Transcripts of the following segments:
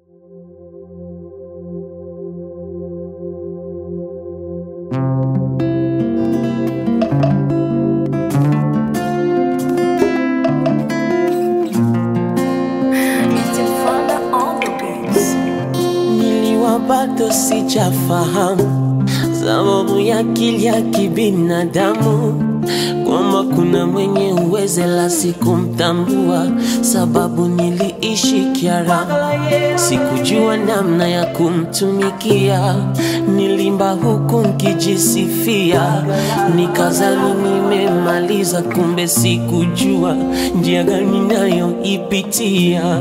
Niliwa bado sijafahamu sababu ya akili ya kibinadamu kwamba kuna mwenye uweze la sikumtambua, sababu niliishi kiaramu, sikujua namna ya kumtumikia. Nilimba huku nkijisifia, nikazani nimemaliza, kumbe sikujua njia gani nayoipitia.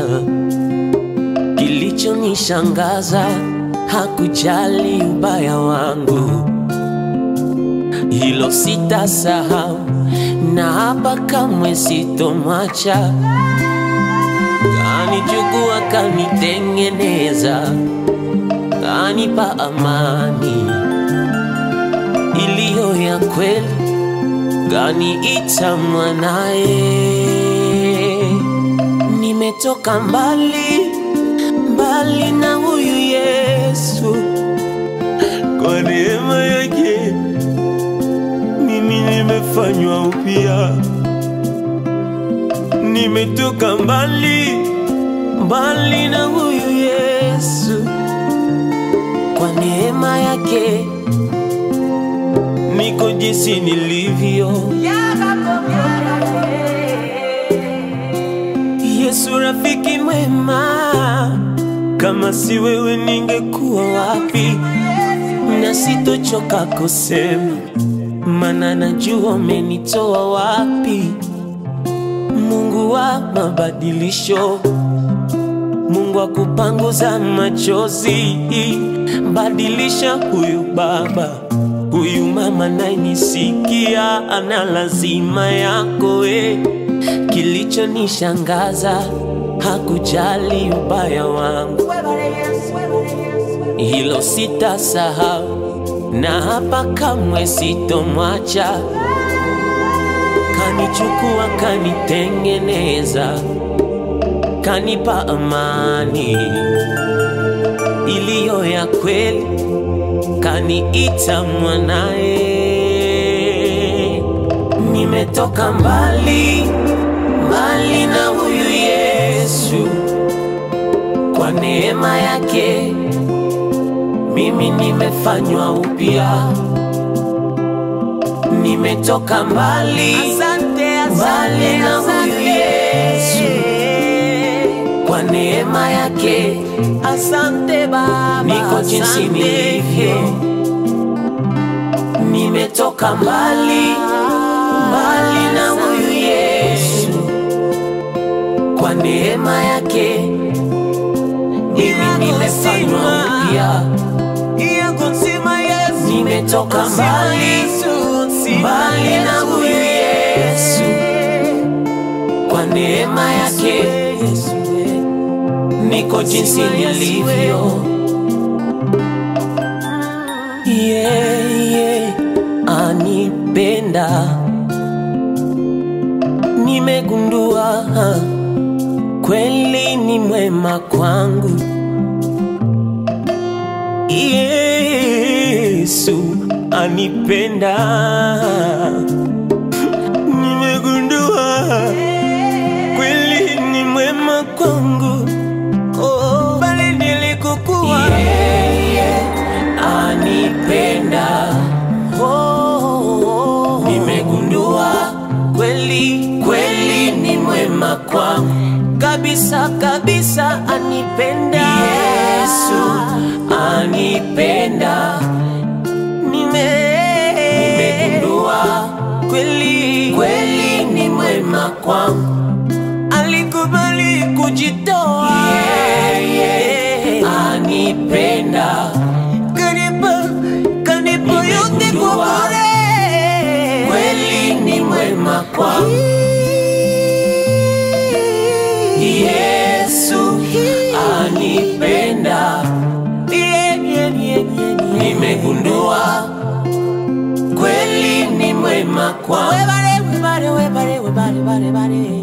Kilichonishangaza hakujali ubaya wangu, hilo sitasahau, na hapa kamwe sitomwacha. Kanichukua, kanitengeneza, kanipa amani iliyo ya kweli, kaniita mwanaye. Nimetoka mbali mbali na huyu Yesu, kwa neema yake mimi nimefanywa upya. Nimetoka mbali mbali na huyu Yesu, kwa neema yake niko jinsi nilivyo. Yesu rafiki mwema, kama si wewe ningekuwa wapi? Na sitochoka kusema, mana najua umenitoa wapi. Mungu wa mabadilisho, Mungu wa kupanguza machozi, badilisha huyu baba, huyu mama nayenisikia, ana lazima yako eh. Kilichonishangaza hakujali ubaya wangu, hilo sitasahau, na hapa kamwe sitomwacha. Kanichukua, kanitengeneza, kanipa amani iliyo ya kweli, kaniita mwanaye. Nimetoka mbali mbali na huyu Yesu, kwa neema yake mimi nimefanywa upya. Nimetoka mbali mbali na huyu Yesu, kwa neema yake Asante Baba, niko jinsi nilivyo. Nimetoka mbali mbali na huyu Yesu, kwa neema yake mimi nimefanywa upya. Nimetoka mbali mbali na huyu Yesu, kwa neema yake niko jinsi nilivyo. Yeye anipenda, nimegundua kweli ni mwema kwangu. Yesu anipenda, nimegundua kweli ni mwema kwangu. Oh, bali nilikokuwa yeye anipenda. Oh, nimegundua kweli kweli ni mwema kwangu kabisa kabisa, anipenda Yesu anipenda. Nime nimegundua kweli kweli ni mwema kwangu alikubali kujitoa yeye anipenda kanipa kanipa yote kwa bure kweli ni mwema kwangu Yesu anipenda Yeah, yeah, yeah, yeah, yeah. nimegundua kweli ni mwema kwangu Webale, webale, webale, webale, webale, webale.